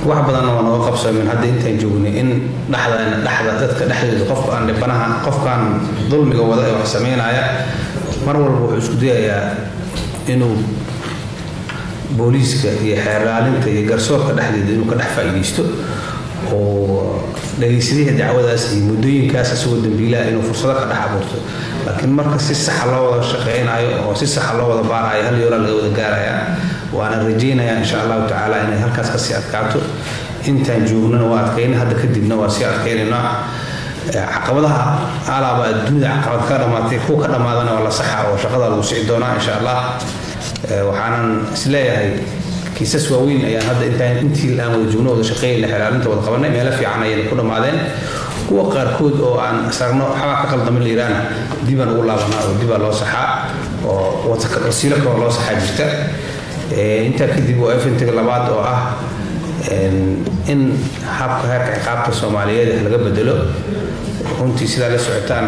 wax badanna waa nooga qabsoomin hadda intaan joognay in dhexda dhexda dadka dhexdooda qofka aan dhibanaha qofkaan dulmiga wada ee wax sameynaya mar walba wuxuu isku dayayaa inuu booliiska iyo xeerlaalinta iyo garsoorka dhexdeeda inuu ka dhex faa'iidaysto oo dhagaysadihii dacwadaas iyo muddooyinkaas isagoo dambiilaha inuu fursado ka dhex abuurto laakiin marka si saxa loo wada shaqeynayo oo si saxa loo wada baarayo hal yoolaa laga wada gaaraya waana rajaynayaa insha allahu tacaala inay halkaas kasii adkaato intaan joognana waa adkayna hadda kadibna waa sii adkaynaynaa caqabadaha alaaba adduunyada caqabad ka dhamaatay kuwa ka dhamaadana waa la saxa oo shaqada lagu sii doonaa insha allah waxaanan isleeyahay kiisas waaweyn ayaan hadda intaan intii aan wada joogno wada shaqeynayna xelaalinta wada qabanay meelo fiican ayayna ku dhammaadeen kuwa qaarkood oo aan sarno waxbaa ka qaldamin layiraana dibaan ugu laabanaa oo dibaa loo saxaa oo wasiilo kaloo loo saxaa jirta intaa kadib waa efintiga labaad oo ah in habka heerka ciqaabta soomaaliyeed laga bedelo runtii sidaa la socotaan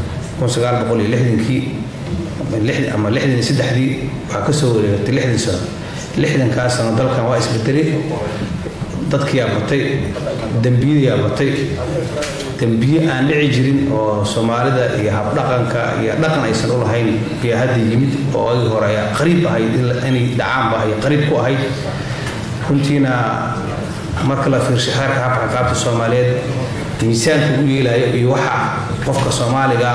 kii ama lixdan iyo saddexdii waxaa kasoo wareegatay lixdan sano lixdankaas sano dalkan waa isbedelay dadkiyaa batay dembiyadayaa batay dembiye aan dhici jirin oo soomaalida iyo habdhaqanka iyo dhaqan aysan u lahayn ayaa hadda yimid oo agii hore ayaa qariib ahayd inay dhacaanba ay qariib ku ahayd runtiina marka la fiirsho xeerka habka ciqaabta soomaaliyeed miisaanka u yeelayo iyo waxa qofka soomaaliga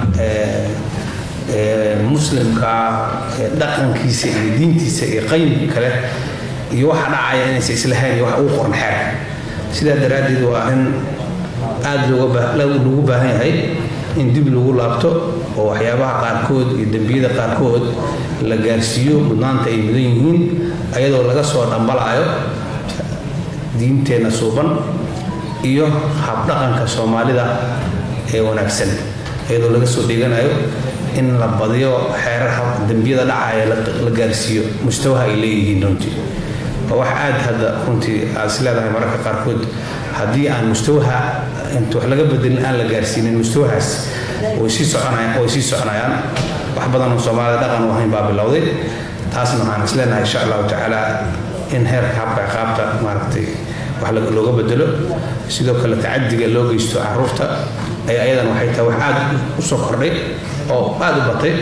muslimka dhaqankiisa iyo diintiisa iyo qayimka kale iyo waxa dhacaya inaysa islahayn iyo waxa ugu qoran xeerka sidaa daraaddeed waa arrin aada loogu baahan yahay in dib lagu laabto oo waxyaabaha qaarkood iyo dembiyada qaarkood la gaarsiiyo mudnaanta ay mudan yihiin ayadoo laga soo dhambalaayo diinteenna suuban iyo habdhaqanka soomaalida ee wanaagsan iyadoo laga soo dhiganayo in la badiyo xeerar dembiyada dhacaya la gaarsiiyo mustawaha ay leeyihiin runtii waa wax aad hadda runtii aad is leedahay mararka qaarkood haddii aan mustawaha inta wax laga bedelin aan la gaarsiinin mustawahaas way sii soconayaan way sii soconayaan wax badan oo soomaalida dhaqan u ahayn baa bilowday taasna waxaan is leenahay insha allahu tacaala in heerka habka ciqaabta maaragtay wax looga bedelo sidoo kale tacadiga loo geysto caruurta ay ayadan waxay tahay wax aada u soo kordhay oo aada u batay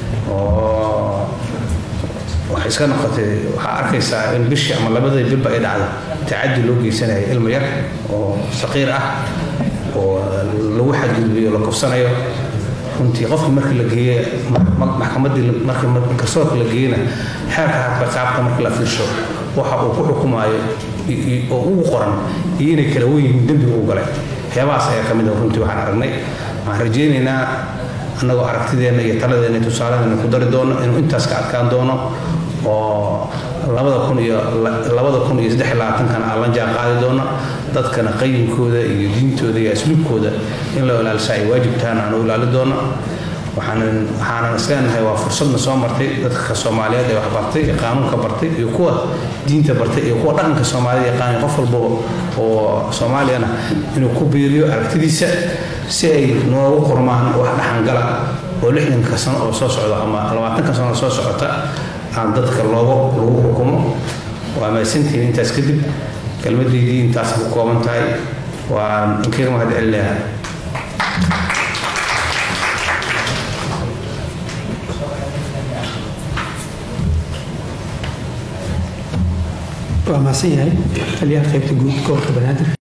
oo waxay iska noqotay waxaa arkaysaa in bishii ama labadii bilba ay dhacdo tacadi loo geysanaya ilmo yar oo saqiir ah oo lagu xadgudbiyo la kufsanayo runtii qofkii markii la geeye maxkamadii markii garsoorka la geeyena xeerka habka qaabka markii la fiirsho waxa uu ku xukumaayo oo ugu qoran iyo inay kala wen yihiin dembiga u galay waxyaabahaas ayaa ka mid ah runtii waxaan aragnay waxaan rajaynaynaa annagoo aragtideenna iyo taladeenna iyo tusaaladeena ku dari doono inuu intaas ka adkaan doono oo labada kun iyo labada kun iyo saddex iyo labaatankana aan la jaan qaadi doono dadkana qayimkooda iyo diintooda iyo asluubkooda in la ilaalisa ay waajib tahan aan u ilaali doono waxaanan waxaanan isleenahay waa fursadna soo martay dadka soomaaliyeed ee wax bartay ee qaanuunka bartay iyo kuwa diinta bartay iyo kuwa dhaqanka soomaalida yaqaanay qof walba oo soomaaliyana inuu ku biiriyo aragtidiisa si ay noogu qormaan wax dhaxangala oo lixdanka sano oo soo socda ama labaatanka sano oo soo socota aan dadka loogu lagu xukumo waa mahadsantihiin intaas kadib kelmadaydii intaas ku kooban tahay waan inkaga mahad celinayaa waa mahadsan yahay taliyaha qaybta guud gobolka banaadir